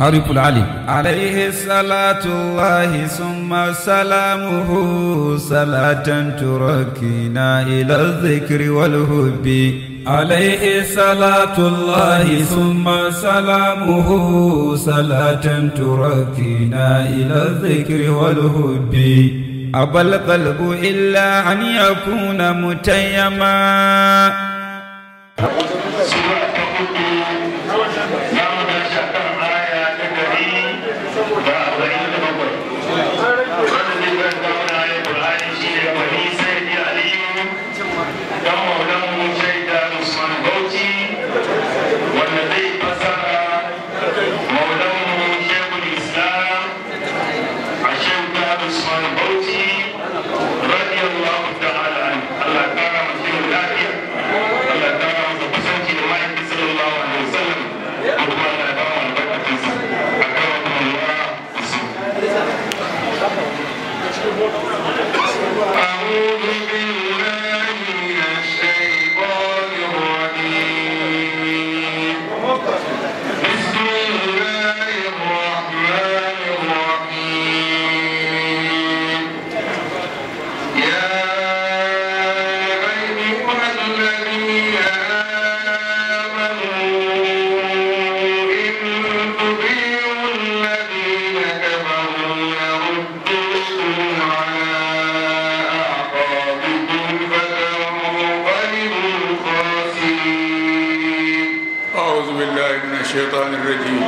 حرف العلم عليه صلاة الله ثم سلامه صلاة تركينا إلى الذكر والهب عليه صلاة الله ثم سلامه صلاة تركينا إلى الذكر والهب أبى القلب إلا أن يكون متيما الشيطان الرجيم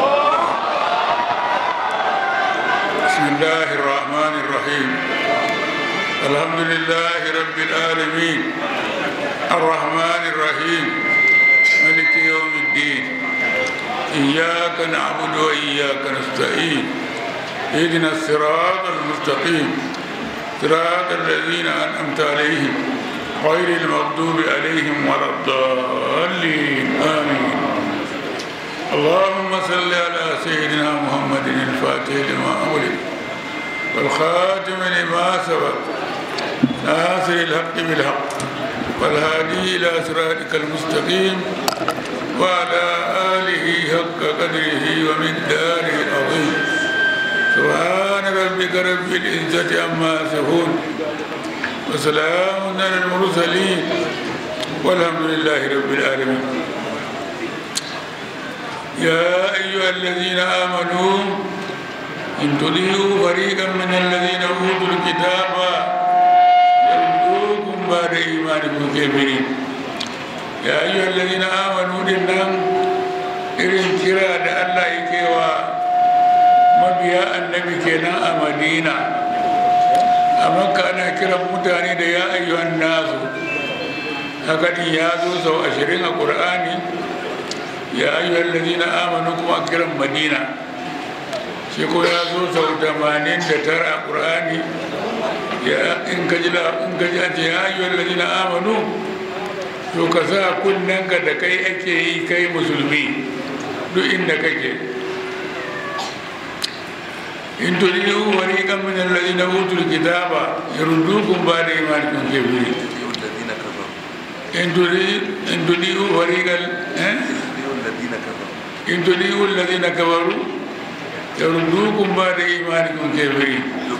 بسم الله الرحمن الرحيم الحمد لله رب العالمين الرحمن الرحيم ملك يوم الدين إياك نعبد وإياك نستعين اهدنا الصراط المستقيم صراط الذين أنعمت عليهم غير المغضوب عليهم ولا الضالين آمين اللهم صل على سيدنا محمد الفاتح لما أغلق والخاتم لما سبق ناصر الحق بالحق والهادي إلى صراطك المستقيم وعلى آله حق قدره ومقداره العظيم سبحان ربك رب العزة عما يصفون وسلام على المرسلين والحمد لله رب العالمين يا أيها الذين آمنوا إن تطيعوا فريقا من الذين أوتوا الكتاب يردوكم بعد إيمانكم كافرين يا أيها الذين آمنوا إنهم irin kira da Allah yake wa mabiya annabi kenan a madina a makka ana kiran mutane da ya ayyuhan nasu haka din ya zo sau ashirin a ƙur'ani ya ayyuhal ladina amanu kuma kiran madina shi ko ya zo sau tamanin da tara a ƙur'ani ya in ka ji in ka ji ce ya ayyuhal ladina amanu to ka sa kunnenka da kai ake yi kai musulmi duk inda kake in turidu wariqan min alladhina utul kitaba yaruddukum ba'da imanikum kafirin in turidu in turidu wariqan eh إن تليوا الذين كفروا يردوكم بعد إيمانكم كافرين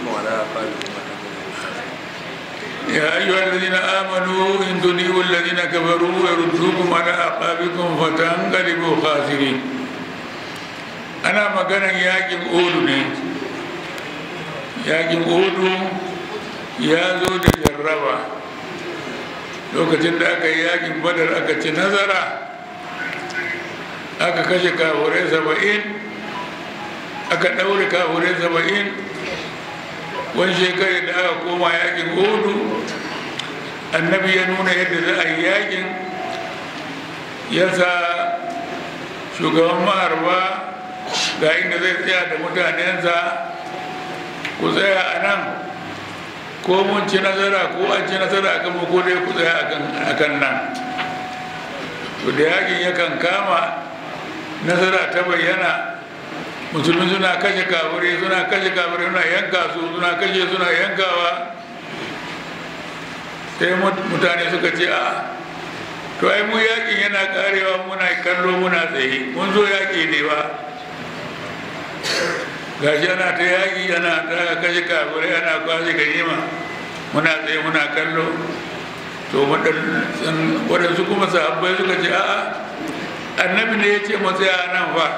يا أيها الذين آمنوا إن تليوا الذين كفروا يردوكم على أعقابكم فتنقلبوا خاسرين أنا مكانا ياكم أولو yakin odu ya zo da jarraba lokacin da aka yi yakin badar aka ci nazara aka kashe kafurai saba'in aka ɗaure kafurai saba'in wani shekarar da aka koma yakin hudu annabi ya nuna yadda za a yi yakin ya sa shugaban maharba ga inda zai tsaya da mutanensa ku tsaya a nan ko mun ci nazara ko an ci nazara akan mu ko dai ku tsaya akan nan to da yakin yakan kama nasara ta bayyana musulmi suna kashe kafirai suna kashe kafirai suna yanka su suna kashe suna yankawa sai mutane suka ce a to ai mu yakin yana karewa muna kallo muna tsaye mun zo yaki ne ba gashi ana ta yaƙi ana ta kashe kafirai ana kwashe ganima muna tsaye muna kallo to waɗansu kuma sahabbai suka ce a'a annabi ne ya ce mu tsaya nan fa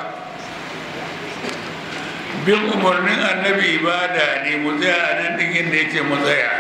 bin umarnin annabi ibada ne mu tsaya a nan ɗin inda ya ce mu tsaya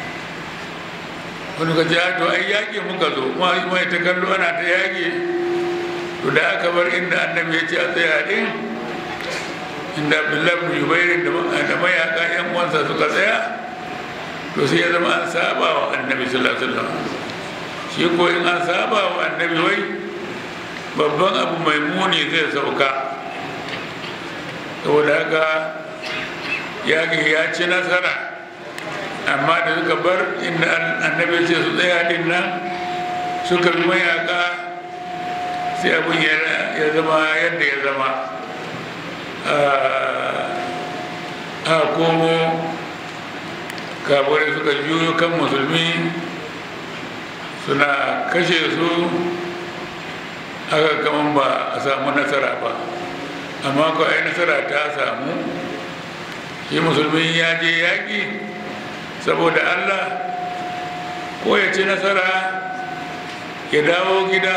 wani ka ce to ai yaƙi muka zo mai ta kallo ana ta yaƙi to da aka bar inda annabi ya ce a tsaya ɗin inda abdullahi bin jubairu da mayaka yan uwansa suka tsaya to sai ya zama an saba wa annabi sallallahu alaihi wasallam shi ko in an saba wa annabi wai babban abu mai muni zai sauka saboda haka yaƙi ya ci nasara amma da suka bar inda annabi ce su tsaya din nan suka bi mayaka sai abin ya zama yadda ya zama a komo kafirai suka juyo kan musulmi suna kashe su haka kaman ba a samu nasara ba amma ko ai nasara ta samu shi musulmi ya je yaƙi saboda allah ko ya ci nasara ya dawo gida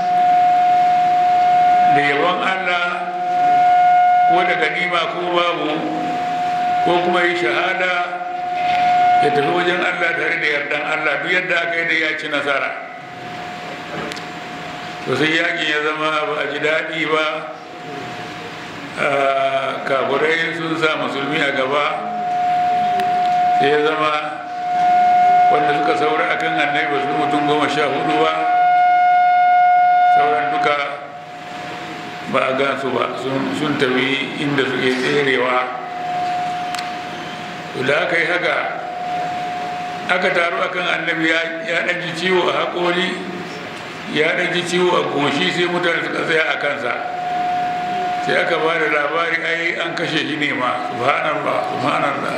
da yabon allah ko da ganima ko babu ko kuma yi shahada ya tafi wajen Allah tare da yardan Allah duk yadda aka yi da ya ci nasara to sai yakin ya zama ba a ji daɗi ba kaburai sun sa musulmi a gaba sai ya zama wanda suka saura akan annabi ba su mutum goma sha hudu ba sauran duka ba a gansu ba sun tafi inda suke tserewa da aka yi haka aka taru akan annabi ya ɗan ji ciwo a haƙori ya ɗan ji ciwo a goshi sai mutane suka tsaya a kansa sai aka ba da labari ai an kashe shi ne ma subhanallah subhanallah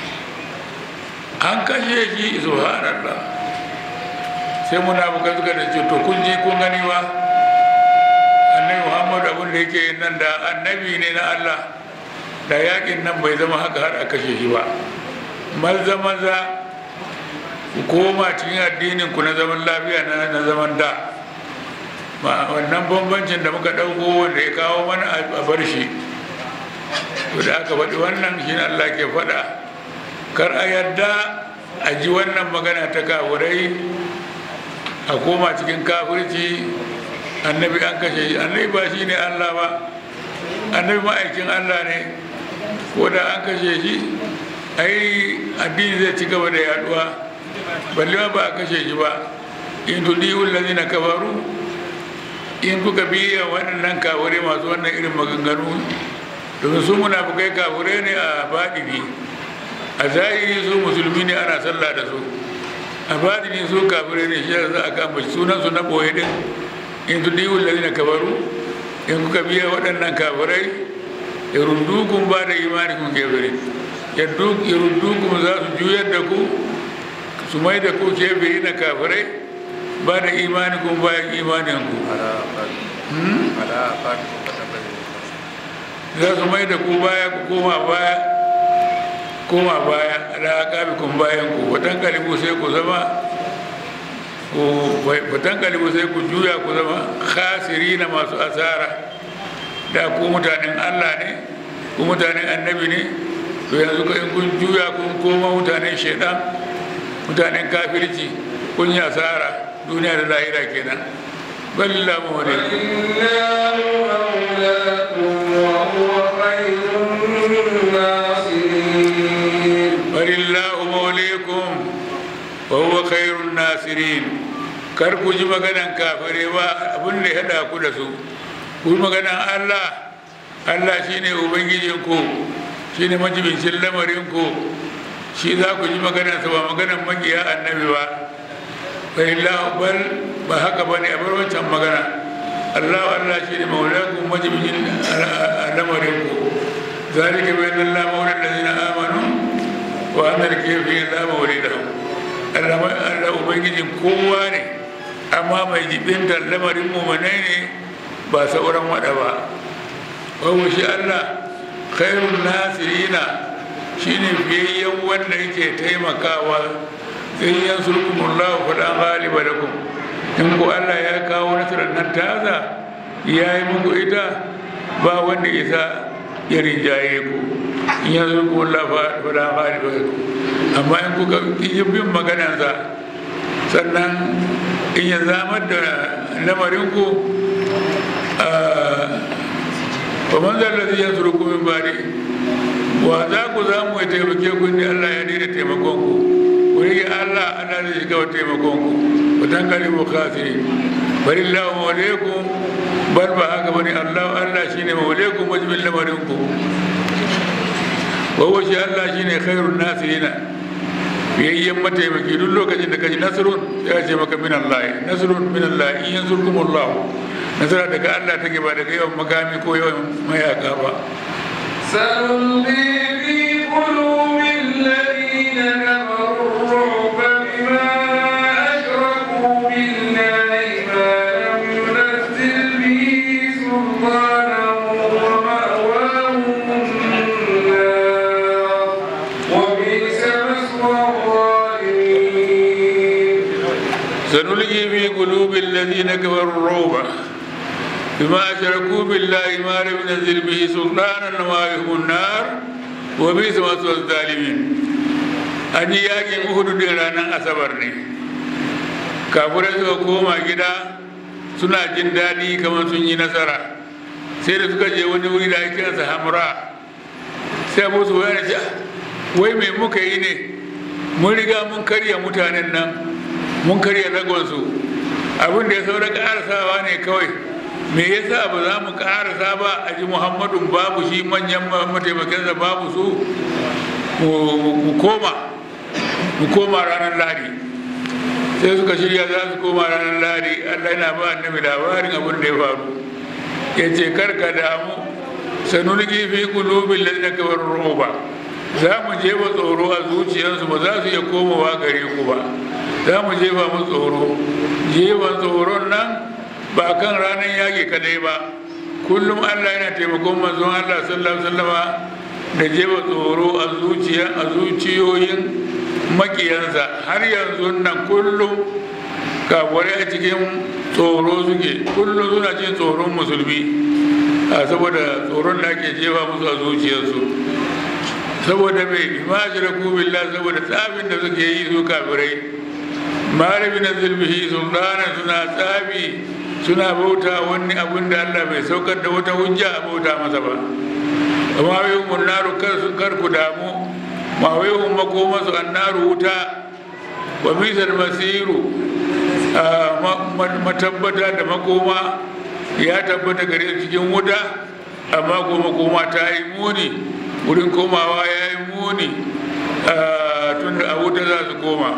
an kashe shi subhanallah sai munafukai suka da ce to kun ji kun gani ba annabi muhammadu abin da yake nan da annabi ne na allah da yakin nan bai zama haka har a kashe shi ba maza maza ku koma cikin addinin ku na zaman lafiya na zaman da wannan bambancin da muka ɗauko wanda ya kawo mana a bar shi to da aka faɗi wannan shi Allah ke faɗa kar a yadda a ji wannan magana ta kafurai a koma cikin kafirci annabi an kashe shi annabi ba shi ne Allah ba annabi ma'aikin Allah ne ko da an kashe shi ai addini zai ci gaba da yaduwa balle ma ba a kashe shi ba in tudiyu allazina kafaru in kuka biya waɗannan kafure masu wannan irin maganganu domin su munafukai kafure ne a baɗini a zahiri su musulmi ne ana sallah da su a baɗini su kafure ne shi za a kama sunan su na boye din in tudiyu allazina kafaru in kuka biya waɗannan kafurai ya rundukun ba da imani kun kefiri ya rundukun za su juyar da ku su mai da ku kefiri na kafirai ba da imani kun bayan imanin ku za su mai da ku baya ku koma baya koma baya ala kabi kun bayan ku watan kalibu sai ku zama watan kalibu sai ku juya ku zama khasiri na masu asara da ku mutanen allah ne ku mutanen annabi ne to yanzu in kun juya kun koma mutanen shaidan mutanen kafirci kun yi asara duniya da lahira kenan balla mawale balillahu mawalaikum wa huwa khairun nasirin kar ku ji maganan kafire ba abin da ya hada ku da su ku maganan Allah Allah shine ubangijinku shine majibincin lamarinku shi za ku ji maganarsa ba maganar magiya annabi ba fahimla bal ba haka ba ne a bar wancan magana allah allah shi ne maulakun majibincin lamarinku zalika bai nan la maulan da zina amanu wa annar kefi la mauli da allah ubangijin kowa ne amma mai jibintar lamarin mumanai ne ba sauran wada ba wawo shi allah khairun nasirina shine fiyayyen wanda yake taimakawa in yansurkumullahu falan ghaliba lakum in ku Allah ya kawo nasarar nan taza ya yi muku ita ba wanda isa ya rinjaye ku in yansurkumullahu falan ghaliba lakum amma in kuka yi bin maganarsa sannan in ya zamar da lamarinku ba man zallazi ya suru kumin bari wa za ku za mu taimake ku ne Allah ya daina taimakon ku ku rike Allah Allah zai shiga wa taimakon ku ku tankali mu khasiri bari Allah mawalaikum bar ba haka bane Allah Allah shine mawalaikum wajibin lamarin ku wa shi Allah shine khairun nasirina biyayyen mataimaki duk lokacin da kaji nasrun ya ce maka min Allah nasrun min Allah in yansurkum Allah nasara daga Allah take ba daga yawan makami ko yawan mayaka ba سنلقي في قلوب الذين كفروا الرعب بما أشركوا بالله ما لم ينزل به سلطانا ومأواهم النار وبئس مثوى الظالمين سنلقي في قلوب الذين كفروا الرعب بما أشركوا بالله ما لم ينزل به سلطانا ومأواهم النار وبئس مثوى الظالمين an yi yakin uhudu din ranar asabar ne kafurai suka koma gida suna jin daɗi kamar sun yi nasara sai da suka je wani wuri da ake kiransa hamra sai abu su wani ce wai mai muka yi ne mun riga mun karya mutanen nan mun karya ragonsu abin da ya saura ƙarasawa ne kawai me yasa ba za mu ƙarasa ba a ji muhammadun babu shi manyan mataimakinsa babu su mu koma mu koma ranar ladi sai suka shirya za su koma ranar ladi allah yana ba annabi labarin abin da ya faru ya ce karka damu sanulki fi qulubil ladina kafaru ruba za mu jefa tsoro a zuciyarsu ba za su iya komowa gare ku ba za mu jefa mu tsoro jefa tsoron nan ba kan ranar yaƙi kadai ba kullum allah yana taimakon manzon allah sallallahu alaihi wasallama da jefa tsoro a zuciya a zuciyoyin makiyansa har yanzu nan kullum kafurai a cikin tsoro suke kullum suna cin tsoron musulmi a saboda tsoron da ake jefa musu a zuciyarsu saboda mai imajiraku billah saboda tsafin da suke yi su kafirai malami na zulmihi sultana suna tsafi suna bauta wani abin da allah bai saukar da wata hujja a bauta masa ba amma wai munnaru kar ku damu ma wai hun makoma su annaru wuta wa misal masiru matabbata da makoma ya tabbata gare cikin wuta amma ko makoma ta yi muni wurin komawa ya yi muni tun da a wuta za su koma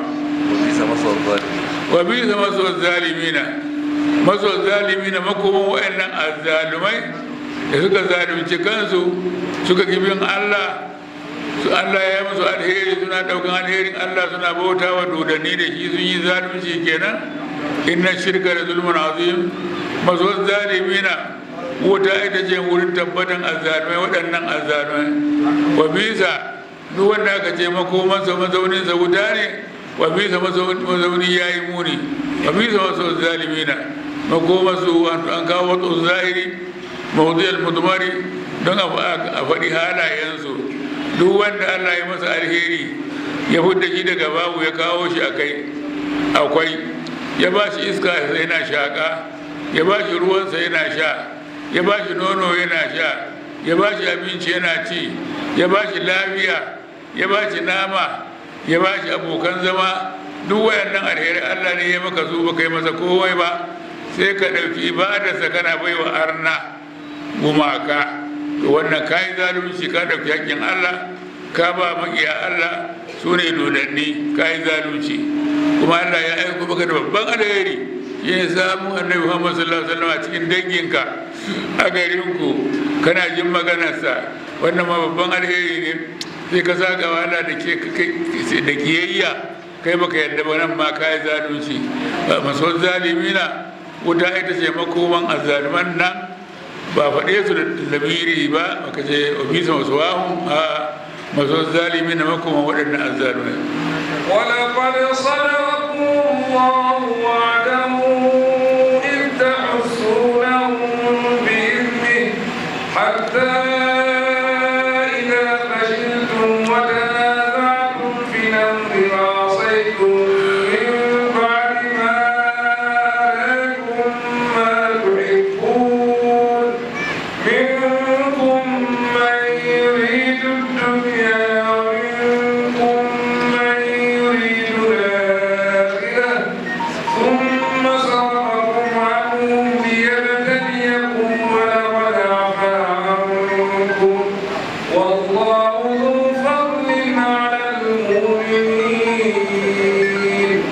wa bisa masu zalimina masu zalimina makoman wa'annan azzalumai da suka zalunci kansu suka bin Allah su Allah ya musu alheri suna daukan alherin Allah suna bauta wa dodanni da shi sun yi zalunci kenan inna shirka da zulmun azim masu zalimina wuta ita ce wurin tabbatan azzalumai waɗannan azzalumai wa bisa duk wanda aka ce makomansa mazauninsa wuta ne wa bisa mazauni ya yi muni wa bisa masu zalimina makomansu an kawo wasu zahiri mawudiyar mudumari don a faɗi halayensu duk wanda allah ya masa alheri ya fudda shi daga babu ya kawo shi akai akwai ya ba shi iska yana shaƙa ya ba shi ruwansa yana sha ya ba shi nono yana sha ya ba shi abinci yana ci ya ba shi lafiya ya ba shi nama ya ba shi abokan zama duk wayannan alheri allah ne ya maka su ba kai masa kowai ba sai ka ɗauki ibadarsa kana baiwa arna gumaka to wannan ka yi zalunci ka ɗauki hakkin allah ka ba maƙiya allah su ne dodanni ka yi zalunci kuma allah ya aiko maka da babban alheri shi ne samun annabi muhammad sallallahu alaihi wasallam a cikin danginka a garinku kana jin maganarsa wannan ma babban alheri ne sai ka saka wahala da da kiyayya kai baka yadda ba nan ma ka yi zalunci maso zalimina wuta ita ce makoman azzaluman nan ba faɗe su da lamiri ba aka ce obisa masu wahun a masu zalimi na makoma waɗannan azzalumai ولقد صدقكم الله وعده إذ تحسونهم بإذنه حتى إذا فشلتم وتنازعتم في الأمر وعصيتم من بعد ما أراكم ما تحبون منكم من يريد الدنيا ومنكم من يريد الآخرة ثم صرفكم عنهم ليبتليكم ولقد عفا عنكم والله ذو فضل على المؤمنين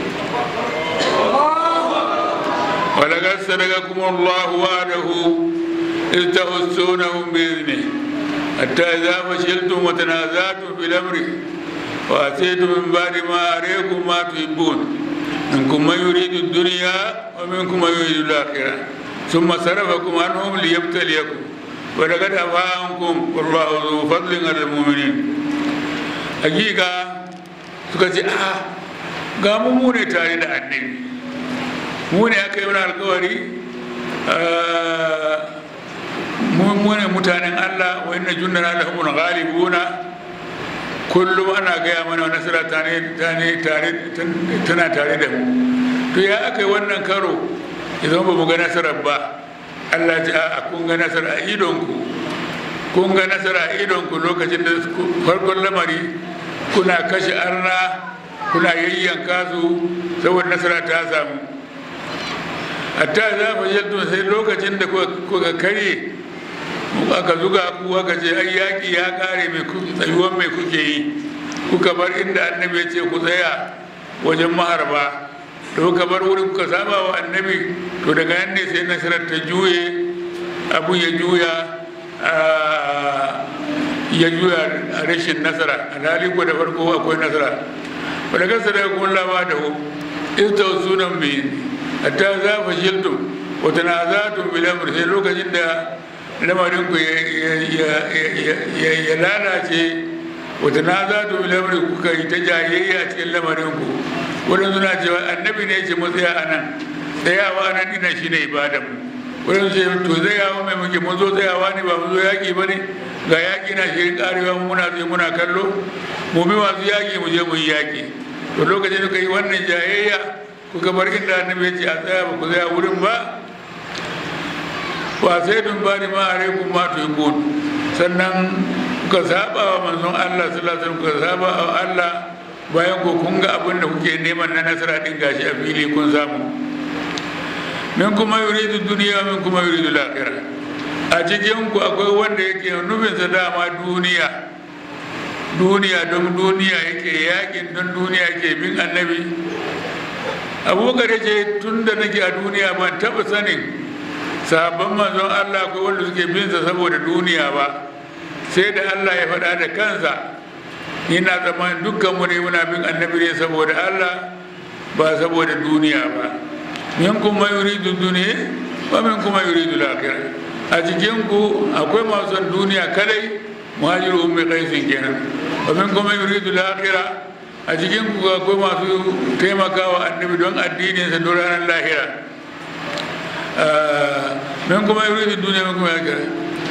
ولقد صدقكم الله وعده إذ تحسونهم بإذنه حتى إذا فشلتم وتنازعتم في الأمر وأتيتم من بعد ما أريكم ما تحبون منكم من يريد الدنيا ومنكم من يريد الآخرة ثم صرفكم عنهم ليبتليكم ولقد عفا عنكم والله ذو فضل على المؤمنين حقيقة suka ce a ga mu mu ne tare da annabi mu ne aka yi wani alkawari mu ne mutanen Allah wa inna jundana lahumul ghalibuna kullum ana gaya mana nasara tare tana tare da mu to ya aka yi wannan karo idan ba mu ga nasarar ba Allah ce a kun ga nasara a idonku kun ga nasara a idonku lokacin da farkon lamari kuna kashe arna kuna yayyanka su saboda nasara ta samu hatta za mu yadda sai lokacin da kuka karye aka zuga ku aka ce ai yaƙi ya ƙare mai tsayuwan mai kuke yi kuka bar inda annabi ya ce ku tsaya wajen maharba da kuka bar wurin kuka saba wa annabi to daga nan ne sai nasarar ta juye abu ya juya ya juya a rashin nasara alhali ko da farko akwai nasara wadda kasa daga kuma lawa da hu ista sunan mai hatta za fa shiltum wata na za tu bilamur sai lokacin da lamarin ku ya lalace wata na za tu bilamur kuka yi ta jayayya cikin lamarin ku wadanda suna cewa annabi ne ce mu tsaya a nan tsayawa nan ina shi ne ibadan mu wadanda ce to tsayawa mai muke mun zo tsayawa ne ba mu zo yaƙi ba ne ga yaƙi na shirin ƙarewa muna tsaye muna kallo mu bi masu yaƙi mu je mu yi yaƙi to lokacin da ka yi wannan jayayya kuka bar inda annabi ya ce a tsaya ba ku tsaya wurin ba ba sai dun ba ni ma a rekun ma to yi sannan kuka saba wa manzon Allah sallallahu alaihi wasallam kuka saba wa Allah bayan ko kun ga abin da kuke neman na nasara din gashi a fili kun samu min kuma yuridu duniya min kuma yuridu lakira a cikin ku akwai wanda yake nufin sa dama duniya duniya don duniya yake yakin don duniya yake bin annabi abubakar ce tun da nake a duniya ban taba sanin sabon manzon allah akwai wanda suke bin sa saboda duniya ba sai da allah ya faɗa da kansa ina tsammanin dukkan mu ne muna bin annabi ne saboda Allah ba saboda duniya ba min kuma yuridu duniya ba min kuma yuridu lakira a cikin ku akwai masu son duniya kadai muhajiru ummi qaisin kenan ba min kuma yuridu lakira a cikin ku akwai masu taimakawa annabi don addinin sa don ranar lahira min kuma yuridu duniya min kuma lakira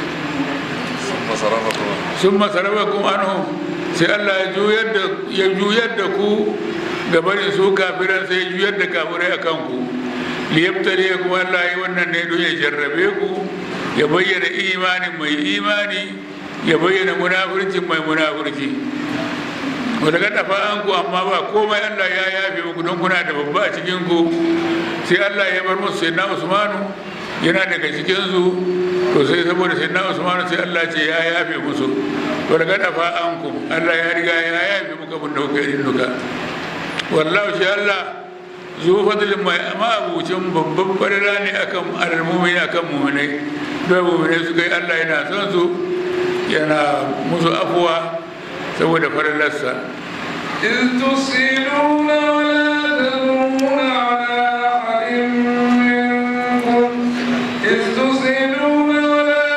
sun masarafakum anhum sai Allah ya juyar da ku gabanin su kafiran sai ya juyar da kafirai a kanku liyabtare kuma Allah yi wannan ne don ya jarrabe ku ya bayyana imanin mai imani ya bayyana munafurcin mai munafurci wadda ga dafa an ku amma ba komai Allah ya yafe muku don kuna da babba a cikin ku sai Allah ya bar musu sai na Usmanu yana daga cikin su to sai saboda sai na Usmanu sai Allah ce ya yafe musu wadda ga dafa an ku Allah ya riga ya yafe muka mun da kuka yin duka wallahu shi Allah zu fadlin mai amma abucin babban farira ne akan almumin akan muminai don muminai su kai Allah yana son su yana musu afuwa saboda farilarsa إذ تصيلون ولا تلوون على أحد منكم إذ تصيلون ولا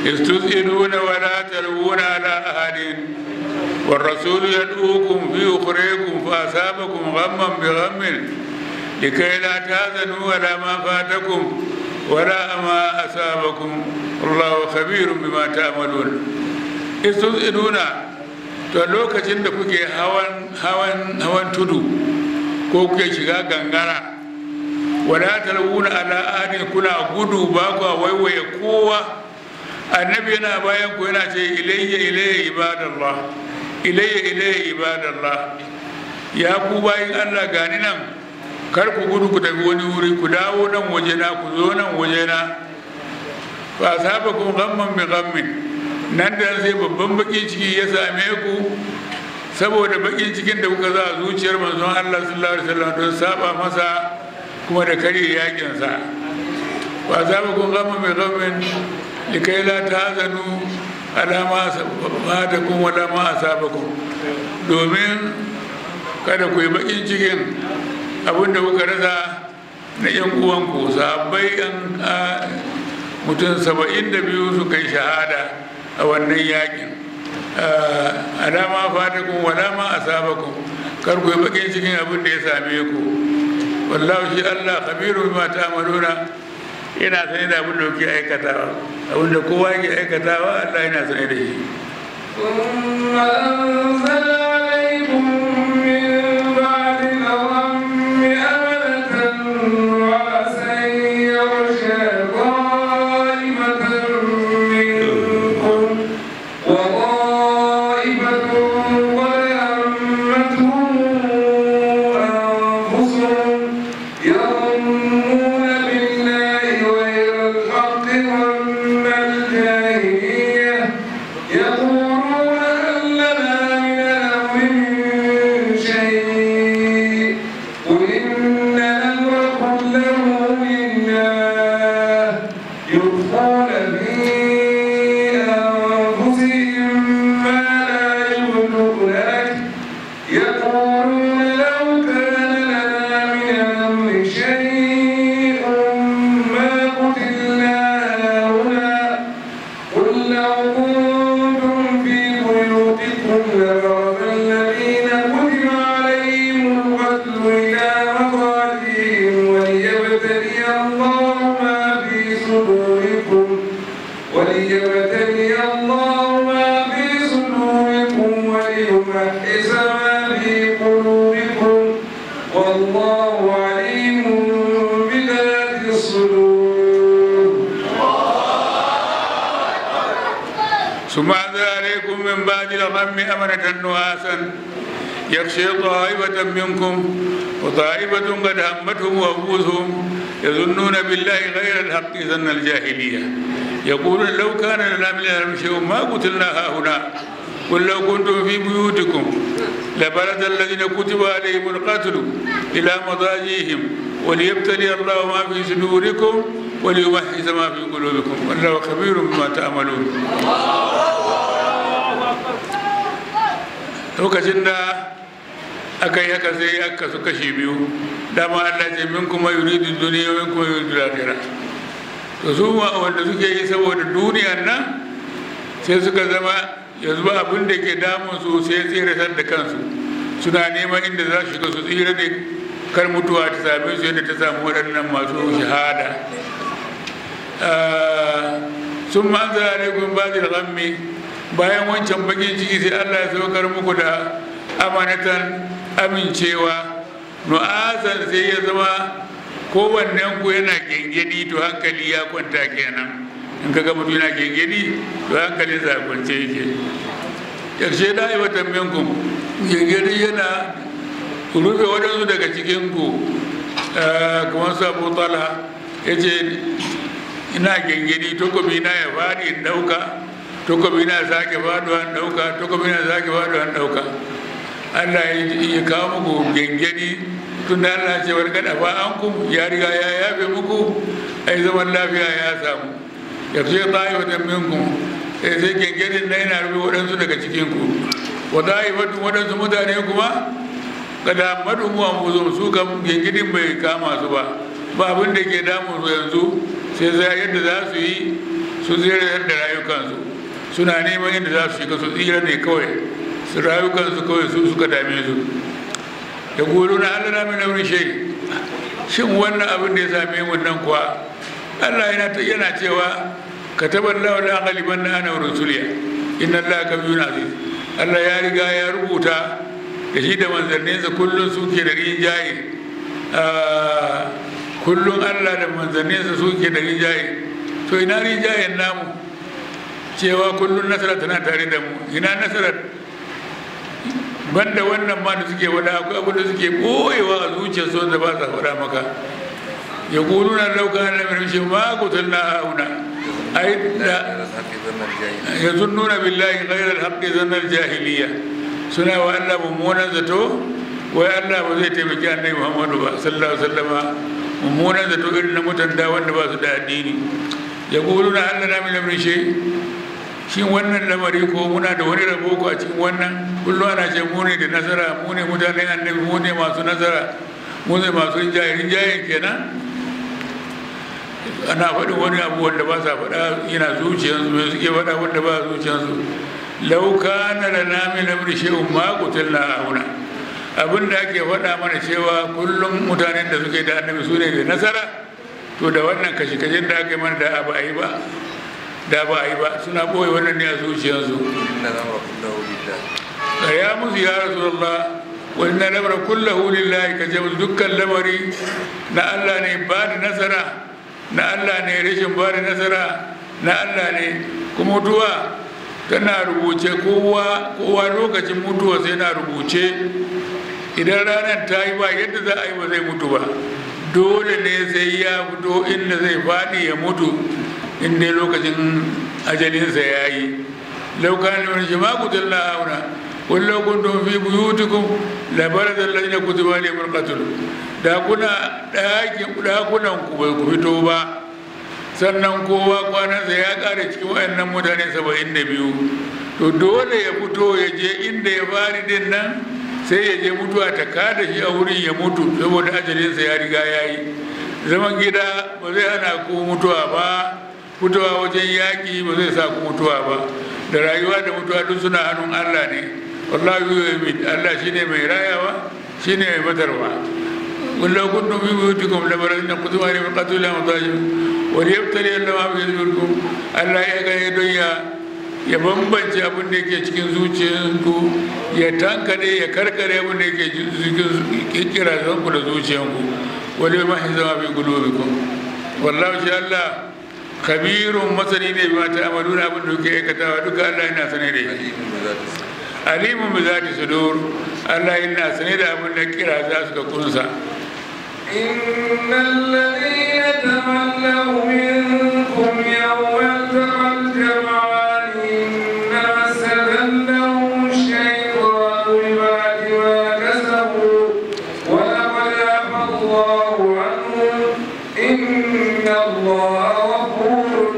استسئلون ولا تلوون على أحد والرسول يدعوكم في أخريكم فأصابكم غما بغم لكي لا تهزنوا ولا ما فاتكم ولا ما أصابكم الله خبير بما تعملون استسئلون to lokacin da kuke hawan hawan hawan tudu ko kuke shiga gangara wala talwuna ala ahadin kuna gudu ba ku waiwaye kowa annabi yana bayan ku yana ce ilayya ilayya ibadallah ilayya ilayya ibadallah ya ku bayin Allah gani nan kar ku gudu ku tafi wani wuri ku dawo nan wajena ku zo nan wajena fa asabakum ghamman bi ghammin nan da sai babban baki ciki ya same ku saboda bakin cikin da kuka za a zuciyar manzon Allah sallallahu alaihi wasallam don saba masa kuma da kare yakin sa fa asabakum ghamman bi ghammin likai la tahzanu ala ma fatakum wa la ma asabakum domin kada ku yi bakin cikin abinda kuka rasa na yan uwanku sahabbai an mutum saba'in da biyu su kai shahada a wannan yakin alama fatakun walama asabakum kar ku yi bakin cikin abin da ya same ku wallahu shi Allah khabiru bima ta'maluna yana sane da abin da kuke aikatawa abin da kowa yake aikatawa Allah yana sane da shi ثم أنزل عليكم من بعد الغم أمنة نعاسا يغشى طائفة منكم وطائفة قد همتهم أنفسهم يظنون بالله غير الحق ظن الجاهلية يقولون هل لنا من الأمر من شيء قل إن الأمر كله لله يخفون في أنفسهم ما لا يبدون لك يقولون لو كان لنا من الأمر شيء ما قتلنا هنا قل لو كنتم في بيوتكم لبرز الذين كتب عليهم القتل إلى مضاجعهم وليبتلي الله ما في صدوركم وليبتلي الله ما في صدوركم وليمحص ما في قلوبكم والله عليم بذات الصدور ثم أنزل عليكم من بعد الغم أمنة نعاسا يغشي طائفة منكم وطائفة قد همتهم وأنفسهم يظنون بالله غير الحق ظن الجاهلية يقولون لو كان لنا من الأمر شيء ما قتلنا هاهنا قل لو كنتم في بيوتكم لبرز الذين كتب عليهم القتل إلى مضاجيهم وليبتلي الله ما في صدوركم وليمحص ما في قلوبكم والله خبير بما تعملون lokacin da aka yi haka sai aka su kashi biyu dama Allah ce min kuma yuridu duniya min kuma yuridu lahira to su ma wanda suke yi saboda duniyan nan sai suka zama yanzu ba abin da ke damun su sai tsiratar da kansu suna neman inda za su shiga su tsira ne kar mutuwa ta same su yadda ta samu waɗannan masu shahada sun ma zara alaikun ba da ghammi bayan wancan bakin ciki sai Allah ya saukar muku da amanatan amincewa nu'asan sai ya zama kowannen ku yana gengedi to hankali ya kwanta kenan in ka ga mutum yana gengedi to hankalin sa kwance yake karshe da yi watan minkum gengedi yana rufe waɗansu daga cikin ku kamar su abu talha ya ce ina gengedi takobi na ya faɗi in ɗauka takobi na sake faɗuwa in ɗauka takobi na sake faɗuwa in ɗauka Allah ya kawo muku gengedi tun da Allah ce wani gada ba an ku ya riga ya yafe muku ai zaman lafiya ya samu ya fi tsayi wata minku sai sai gengedin na yana rufe waɗansu daga cikin ku wata yi waɗansu mutane kuma kada madu mu an buzo su kam gengedin bai kama su ba ba abin da ke damun su yanzu sai sai yadda za su yi su zirar da rayukansu suna neman inda za su shiga su tsira ne kawai su rayukansu kawai su suka dame su da gulu na allah na mina wurin shai shin wannan abin da ya same mu nan kuwa allah yana yana cewa ka tabar lawa da galiban na ana rusuliya inna allah ka biyu aziz allah ya riga ya rubuta da shi da manzanninsa kullum suke da rinjaye kullum allah da manzanninsa suke da rinjaye to ina rinjayen namu cewa kullum nasara tana tare da mu ina nasarar banda wannan ma da suke wada akwai abu da suke boyewa a zuciyar su da ba sa faɗa maka ya kulu na lauka na mai shi ma kutul na hauna ai da ya zunnuna billahi ghairal haqqi zannar jahiliya suna wa Allah mummunan zato wai Allah ba zai taimaki annabi Muhammadu ba sallallahu alaihi wasallama mummunan zato irin na mutanda wanda ba su da addini ya kulu na Allah na mai lamrin shi shin wannan lamari ko muna da wani rabo ko a cikin wannan kullum ana ce mu ne da nasara mu ne mutanen annabi mu ne masu nasara mu ne masu rinjaye rinjayen kenan ana faɗin wani abu wanda ba sa faɗa yana zuciyarsu mai suke faɗa wanda ba zuciyarsu lauka na da nami na shehun ma kutul na auna abin da ake faɗa mana cewa kullum mutanen da suke da annabi su ne da nasara to da wannan kashe-kashen da aka yi mana da ba a yi ba da ba a yi ba suna ɓoye wannan ne a zuciyarsu ya musu ya rasulullah wani na lamar kullahu lillahi ka musu dukkan lamari na allah ne ba da nasara na allah ne rashin ba da nasara na allah ne kuma mutuwa tana rubuce kowa kowa lokacin mutuwa sai na rubuce idan ranar ta yi ba yadda za a yi ba zai mutu ba dole ne sai ya fito inda zai faɗi ya mutu in dai lokacin ajalinsa ya yi laukan wani shi ma kutul na auna wallo kuntum fi buyutikum la barada alladhina kutiba alayhim alqatl da kuna dakin dakunan ku bai ku fito ba sannan kowa kwanansa ya kare cikin wayannan mutane saba'in da biyu to dole ya fito ya je inda ya fari din nan sai ya je mutuwa ta kada shi a wurin ya mutu saboda ajalinsa ya riga ya yi zaman gida ba zai hana ku mutuwa ba mutuwa wajen yaƙi ba zai sa ku mutuwa ba da rayuwa da mutuwa duk suna hannun allah ne wallahu yu'min allah shine mai rayawa shine mai batarwa ولو كنتم في بيوتكم لبرزنا كتب عليهم القتل مضاجم وليبتلي الله ما في صدوركم الله يغا يدويا ya bambance abin da yake cikin zuciyanku ya tankade ya karkare abin da yake cikin kira zanku da zuciyanku wani ma shi zama fi gulobikum wallahu shi Allah kabirun masani ne ba ta amalu na abin da kuke aikatawa duka Allah yana sane da shi alimun bi zati sudur Allah yana sane da abin da kira za su ga kunsa إن الذين تولوا منكم يوم التقى الجمعان إنما استذلهم الشيطان ببعد ما كسبوا ولقد عفى الله عنهم إن الله غفور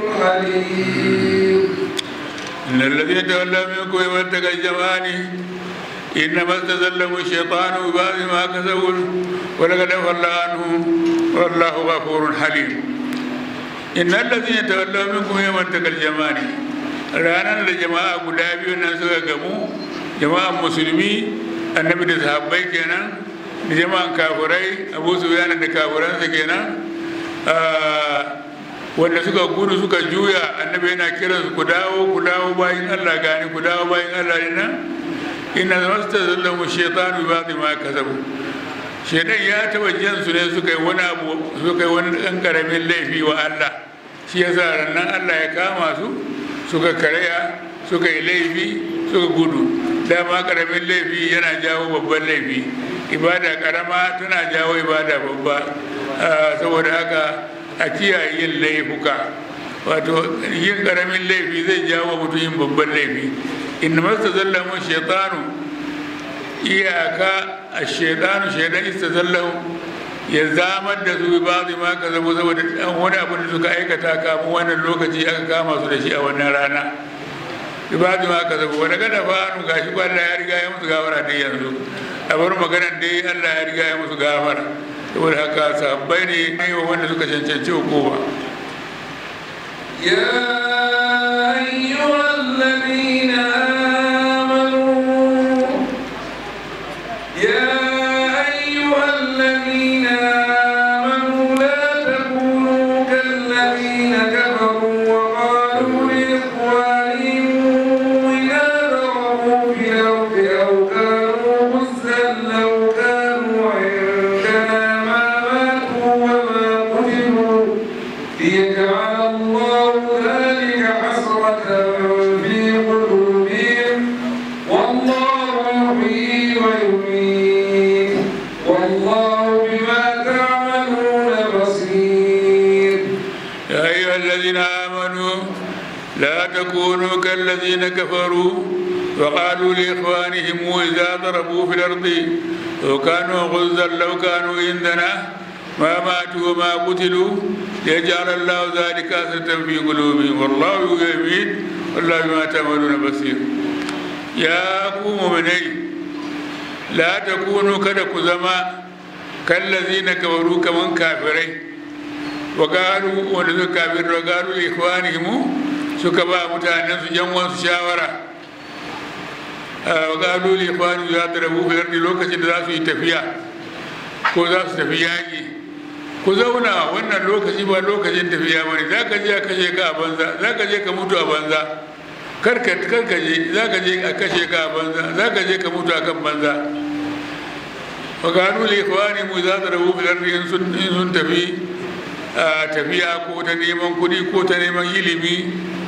حليم إن الذين تولوا منكم يوم التقى الجمعان إنما استزلهم الشيطان ببعض ما كسبوا ولقد عفى الله عنهم والله غفور حليم إن الذين تولوا منكم يوم التقى الجمعان ranar da jama'a guda biyu nan suka gamu jama'an musulmi annabi da sahabbai kenan da jama'an kafirai abu su da kafiransa kenan wanda suka gudu suka juya annabi yana kiransu ku dawo ku dawo bayan allah gani ku dawo bayan allah ne nan inna masta zallamu shaitanu ba zai ma kasabu shaitan ya taba jan su ne suka yi wani abu suka yi wani ɗan ƙaramin laifi wa Allah shi ya sa rannan Allah ya kama su suka karaya suka yi laifi suka gudu dama ƙaramin laifi yana jawo babban laifi ibada ƙarama tana jawo ibada babba saboda haka a kiyaye yin laifuka wato yin ƙaramin laifi zai jawo mutum yin babban laifi inna masta zallamun shaitanu iyaka a shaitanu shaitan istazallahu ya zamar da su ba zai ma ka zabo saboda dan wani abu da suka aikata kafin wannan lokaci aka kama su da shi a wannan rana ibadu ma ka zabo wani gada fa nu gashi ko Allah ya riga ya musu gafara dai yanzu a bar maganar dai Allah ya riga ya musu gafara saboda haka sabbai ne ne wanda suka cancanci hukuma يا أيها الذين آمنوا يا أيها الذين آمنوا لا تكونوا كالذين كفروا وقالوا لإخوانهم إذا ضربوا في الأرض أو كانوا غزا لو كانوا عندنا ما ماتوا وما قتلوا ليجعل الله ذلك حسرة في قلوبهم والله يحيي ويميت والله بما تعملون بصير يا أيها الذين آمنوا لا تكونوا كالذين كفروا وقالوا لإخوانهم إذا ضربوا في الأرض وكانوا غزا لو كانوا عندنا ما ماتوا وما قتلوا ليجعل الله ذلك أسرة في قلوبهم والله يميت والله بما تعملون بصير يا قوم مني لا تكونوا كدك زما كالذين كفروا كمن كافرين وقالوا wanda suka kafin da garu ikhwanihim suka ba mutanen su yan wasu shawara wa galu li ikhwani za ta rabu fi ardi lokacin da za su yi tafiya ko za su tafi yaƙi ku zauna wannan lokaci ba lokacin tafiya ba ne za ka je a kashe ka a banza za ka je ka mutu a banza kar ka je za ka je a kashe ka a banza za ka je ka mutu a kan banza wa galu li ikhwanihim za ta rabu fi ardi in sun tafi tafiya ko ta neman kuɗi ko ta neman ilimi